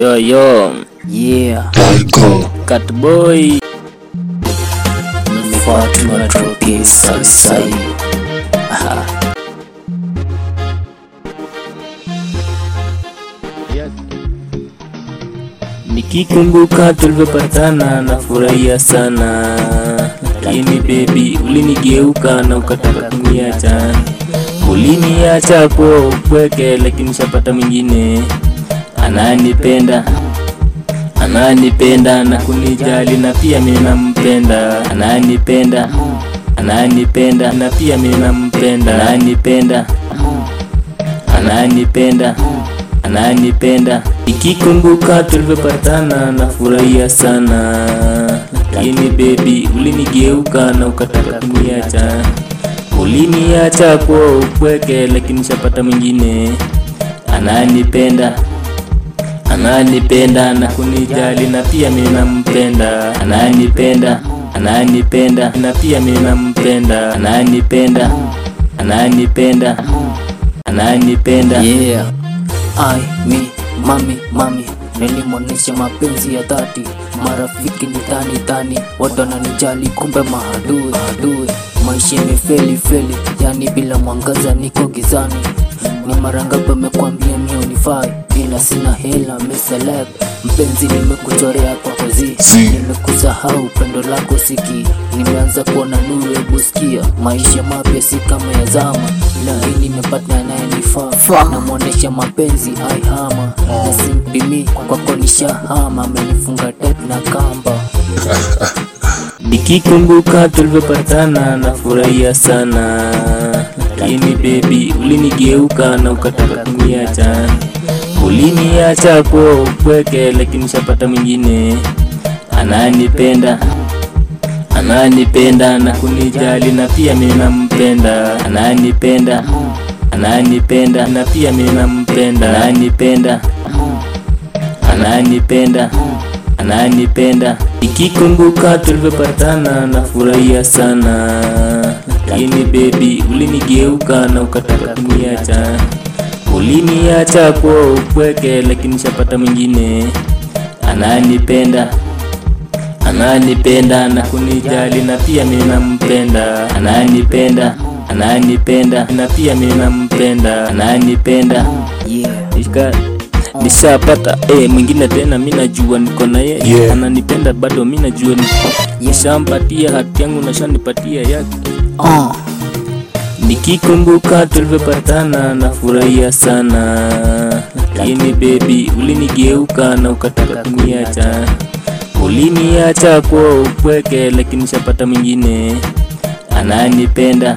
Yo yo, Yeah, cat boy. Fatuma Trophy Salsai. Nikikumbuka tulivyopatana nafurahia sana, lakini baby ulinigeuka na ukataka kuniacha. Uliniacha kwa upweke, lakini shapata mwingine ananipenda ananipenda na kunijali na pia mimi nampenda, ananipenda ananipenda na pia mimi nampenda, ananipenda ananipenda ananipenda. Ikikumbuka tulivyopatana nafurahia sana, lakini baby ulinigeuka na ukataka kuniacha. Uliniacha kwa upweke, lakini shapata mwingine ananipenda ananipenda na kunijali na pia mimi nampenda, ananipenda ananipenda na pia mimi nampenda, ananipenda ananipenda ananipenda Yeah, I, me, mami, mami Nilimwonesha mapenzi ya dhati Marafiki ni dhani dhani Watu wananijali kumbe mahadui mahadui Maisha imefeli feli Yani bila mwangaza niko gizani Ni mara ngapi amekwambia mi unifai Ila sina hela mi celeb Mpenzi nimekuchorea kwa kozi Nimekusahau pendo lako siki Nimeanza kuona nuru hebu sikia Maisha mapya si kama ya zama Na hii nimepata anayenifaa Namwonesha mapenzi aihama Na simpimi kwako nishahama Amenifunga tet na kamba Nikikumbuka tulivyopatana nafurahia sana, lakini baby ulinigeuka na ukataka kuniacha. Uliniacha kwa upweke, lakini shapata mwingine ananipenda ananipenda na kunijali na pia mimi nampenda, ananipenda ananipenda na pia mimi nampenda, ananipenda ananipenda ananipenda. Ikikumbuka tulivyopatana nafurahia sana, lakini baby ulinigeuka na ukataka kuniacha. Uliniacha kwa upweke, lakini shapata mwingine ananipenda ananipenda na kunijali na pia mimi nampenda, ananipenda ananipenda na pia mimi nampenda, ananipenda Yeah, Nishika nishapata eh, mwingine tena mi najua niko na yeye Yeah. ananipenda bado mi najua ni- nishampatia hati yangu nashanipatia yake uh, Nikikumbuka tulivyopatana nafurahia sana, lakini baby ulinigeuka na ukataka kuniacha. Uliniacha kwa upweke, lakini shapata mwingine ananipenda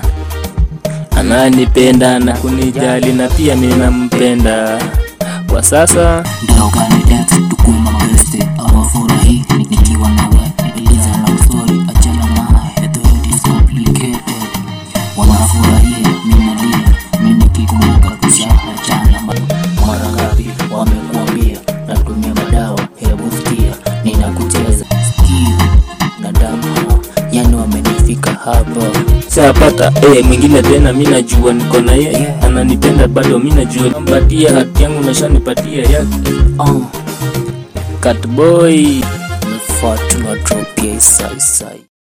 ananipenda na kunijali na pia mimi nampenda. Kwa sasa Ndio gani dance tukue mabeste awafurahi nikiwa nawe iliza na story achana naye the world is complicated wanafurahia minalia mimi nikikumbuka tushachana mara ngapi wamekuambia natumia madawa hebu sikia ninakucheza sikio na damu yani wamenifika hapa shapata eh, mwingine tena mi najua niko na yeye ananipenda bado mi najua mpatia hati yangu nashanipatia yake uh, Catboy Fatuma drop ya isai sai